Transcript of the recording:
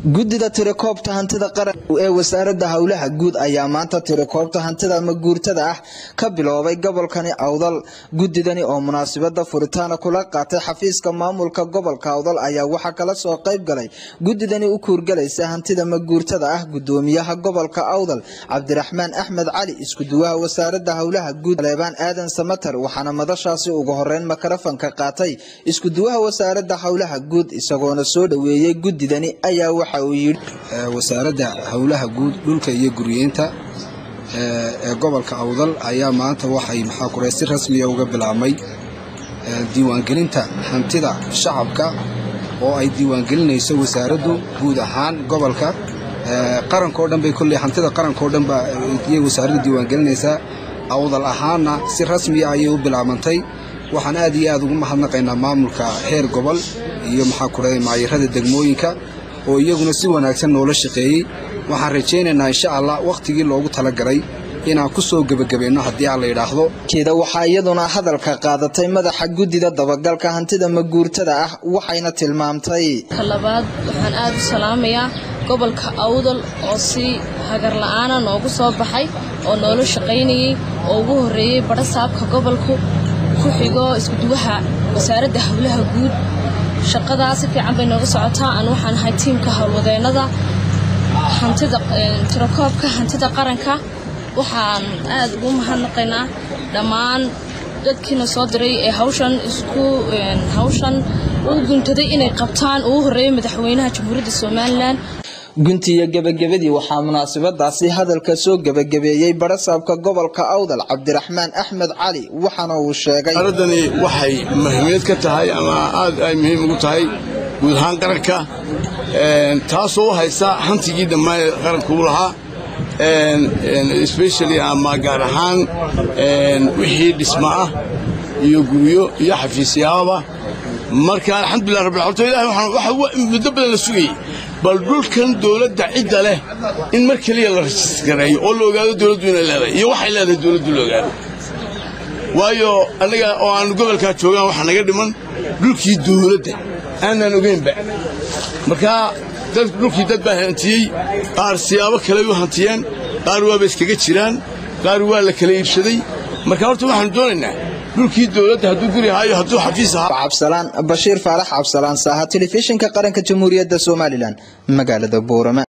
guddida tirakoobta hantida qaran ee wasaaradda howlaha guud ayaa maanta tirakoobta hantida ama guurtada ah ka biloobay gobolkani awdal guddidani oo munaasabada furitaana kula qaatay xafiiska maamulka gobolka awdal ayaa waxaa kala soo qayb galay guddidani u kuurgalaysa hantida maguurtada ah gudoomiyaha gobolka awdal cabdiraxmaan axmed cali iskuduwaha wasaaradda howlaha guud leebaan aadan samater waxaana madashaasi ugu horeyn makarafanka qaatay iskuduwaha wasaaradda howlaha guud isagoona soo dhaweeyey guddidani ayaa waxa uu yidhi wasaaradda howlaha guud dhulka iyo guryeynta ee gobolka awdal ayaa maanta waxay maxaa kure si rasmiya uga bilaabmay diiwaangelinta hantida shacabka oo ay diiwaangelinayso wasaaraddu guud ahaan gobolka qarankao dhan bay kolley hantida qarankao dhan baa iyay wasaaraddu diiwaangelinaysaa awdal ahaanna si rasmiya ayay u bilaabantay waxaan aad iyo aad ugu mahadnaqaynaa maamulka heer gobol iyo maxaa kure maayarada degmooyinka oo iyaguna si wanaagsan noola shaqeeyey waxaan rajaynaynaa insha allah wakhtigii loogu talagalay inaan ku soo gebagabayno haddii aan la yidhaahdo keeda waxaa iyaduna hadalka qaadatay madaxa guddida dabagalka hantida maguurtada ah waxayna tilmaamtay labaad waxaan aad u salaamayaa gobolka awdal oo si hagar la'aana noogu soo baxay oo noola shaqaynayey oo ugu horreeyey badhasaabka gobolku ku xigo iskuduwaha wasaaradda howlaha guud shaqadaa si fiican bay nooga socotaa aan waxaan ahay tiimka howlwadeennada hantida tirakoobka hantida qaranka waxaan aad ugu mahadnaqaynaa dhammaan dadkiina soo diray ee hawshan isku hawshan u guntaday inay qabtaan ugu horreeyay madaxweynaha jamhuuriyadda somalilan guntiiyo gebagabadii waxaa munaasabadaasi hadalka soo gebagabeeyey barasaabka gobolka awdal cabdiraxmaan axmed cali waxaana uu sheegay aradani waxay muhiimiyad ka tahay ama aad ay muhiim ugu tahay guud ahaan qaranka taasoo u haysa hantigii dhammaan qaranka u lahaa especially ama gaar ahaan wixii dhisma ah iyo guryo iyo xafiisyaababa marka alxamdulilah rabbil horta ilahay waxa muddo badan la sugayey bal dhulkan dowladda cidda leh in mar keliya la rajistgareeyo oo la ogaado dowladdu inay leedahay iyo waxay leedahay dowladdu la ogaado waayo annaga oo aan gobolkaa joogaan waxaa naga dhiman dhulkii dowladda aanaan ogeynba markaa dhulkii dad baa hantiyey qaar siyaabo kale u hantiyeen qaar waaba iskaga jiraan qaar waa la kala iibsaday marka horta waxaanu doonaynaa dhulkii dowladda hadduu guri ahaayo hadduu xafiis ahaa cabsalaan bashiir faarax cabsalaan saaha telefishinka qaranka jamhuuriyadda somalilan magaalada boorama